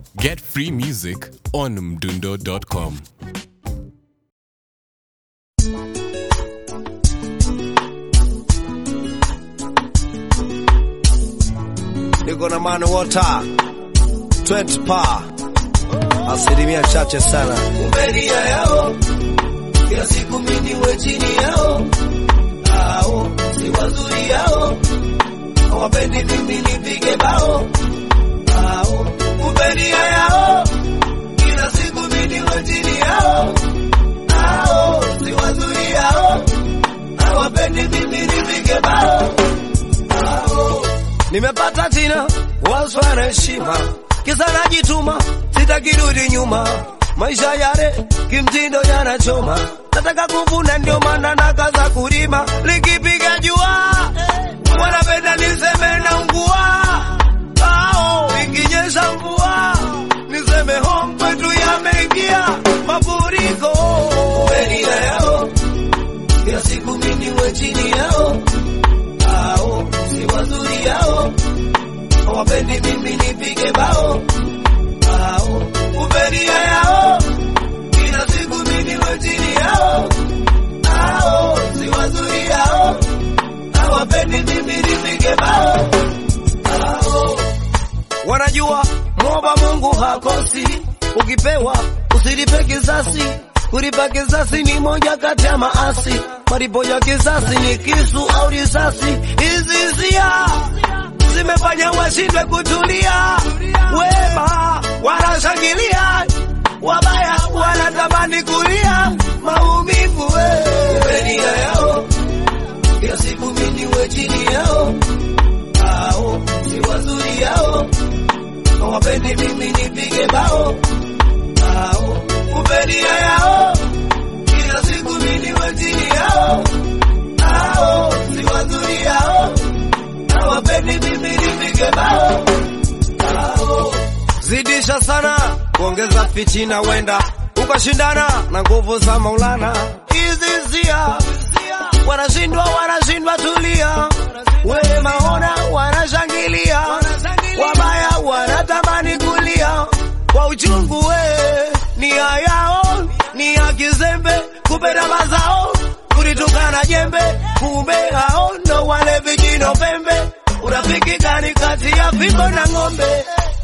Get free music on mdundo.com. niko na man water 20 pa asilimia chache sana umelia yao kila siku mimi we chini yao ao si wazuri yao hawapendi mimi nipige bao ao umelia yao kila siku mimi we chini yao ao si wazuri yao hawapendi mimi nipige bao ao nimepata jina waswa na heshima kisa najituma sitakirudi nyuma maisha yale kimtindo yanachoma nataka kuvuna ndio maana nakaza kulima likipiga jua wanapenda niseme na ngua ao ikinyesha mvua niseme home kwetu yameingia mafuriko umelia yao kila siku mimi we chini yao ao si wazuri yao hawapendi mimi nipige bao ao umelia yao kila siku mimi we chini yao ao si wazuri yao hawapendi mimi nipige bao ao wanajua mwomba Mungu hakosi, ukipewa usilipe kisasi. Kulipa kisasi ni moja kati ya maasi, malipo ya kisasi ni kisu au risasi. Hizi hisia zimefanya washindwe kutulia, wema wanashangilia, wabaya wanatamani kulia maumivu we. umelia yao kila siku mimi we chini yao ao si wazuri yao hawapendi mimi nipige bao ao umelia yao kila siku mimi we chini yao ao si wazuri yao hawapendi mimi nipige bao ao zidisha sana kuongeza fitina, wenda ukashindana na nguvu za Maulana. Hizi zia wanashindwa, wanashindwa, tulia. Wema ona wanashangilia, wabaya wanatamani kulia kwa uchungu. We nia yao ni ya kizembe, kupenda mazao kulitukana jembe, kumbe hao ndo wale vijino pembe. Urafiki gani kati ya fimbo na ng'ombe?